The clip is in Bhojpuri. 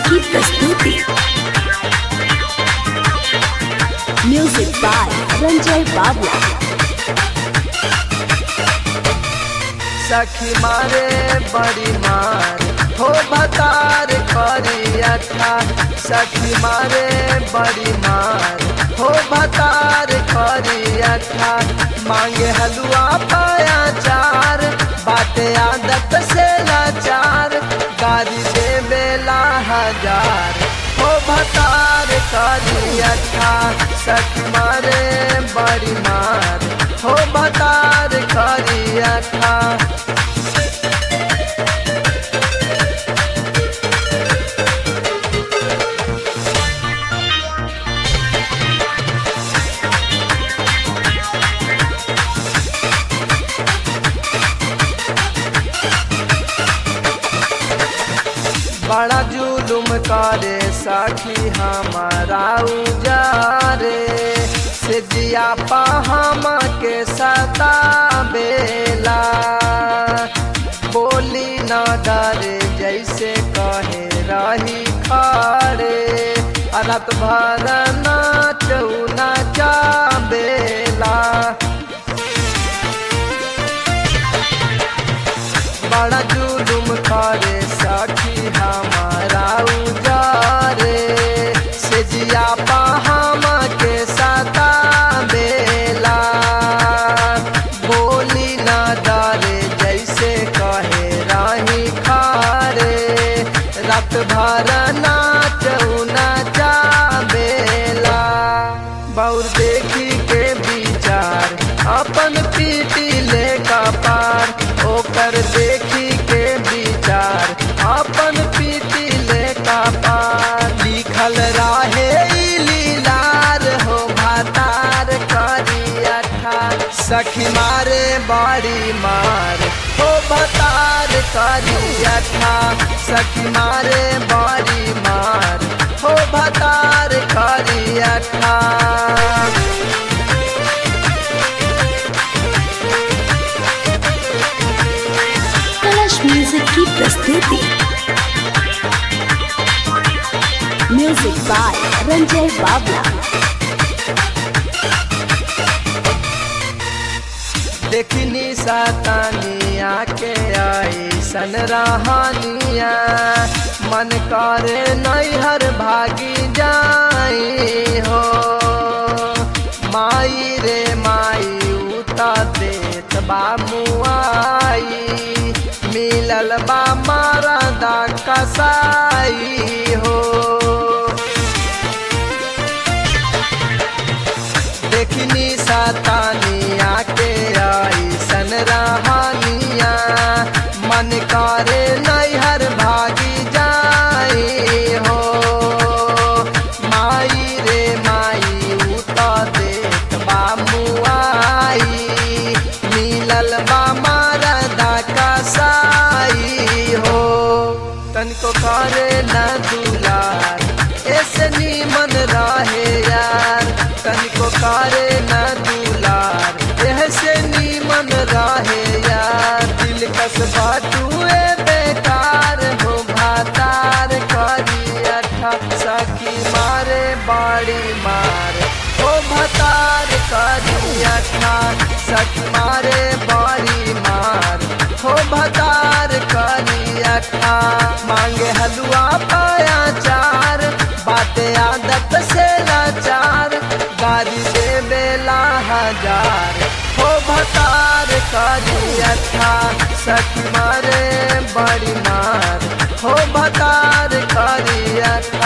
की प्रस्तुति म्यूजिक बाय रंजय बाबला सखी मारे बड़ी मार हो बतार करी अच्छा सखी मारे बड़ी मार हो बतार करी अच्छा मांगे हलवा पाया चार बाटे आदत से लाचार गाड़ी दे बेला हजार हो भतार करी अच्छा सखी मारे बड़ी मार हो भतार करी अच्छा बड़ा जुलुम करे सखी हमारा उजारे से दिया पाहम के सता बेला बोली न डरे जैसे कहे रही खारे रात भर नाचू नाचा बेला बड़ा जुलुम करे सखी हमारा उजारे से जिया पाहम के सता बेला बोली न डरे जैसे कहे राही खारे रात भर नाच नाचा बेला बौर देखी के विचार अपन पीटी ले का पार ओकर देखी के विचार अपन पीटी ले का पार लिखल रहे ई लीलार हो भातार करी अठा सखी मारे बाड़ी मार हो भतार करी अठा सखी मारे बाड़ी मार हो भतार करी अठा कलश म्यूजिक की प्रस्तुति म्यूजिक बाय रंजय बाबला देखनी सातानिया के आई सन रहानिया मन करे नैहर भागी जाई हो माई रे माई उता देत बा मुआई मिलल बा मारा दा कसाई हो देखनी सातानिया के आई सन रहानिया मन करे नैहर भागी जाई हो माई रे माई उता देत बा मुआई मिलल बा मारदा कसाई हो तनिको करे न दुलार ऐसे नीमन रहे यार तनिको करे न दुलार ऐसे नीमन रहे यार दिल कस बाटुए बेकार हो भातार करी अठा सखी मारे बाड़ी मार हो भतार करी अठा सखी मारे बाड़ी मार हो भतार करी अठा मांगे हलवा पाया चार बाते आदत से लाचार गाड़ी दे बेला हजार हो भतार करी अठा सखी मारे बड़ी मार हो भतार करी अठा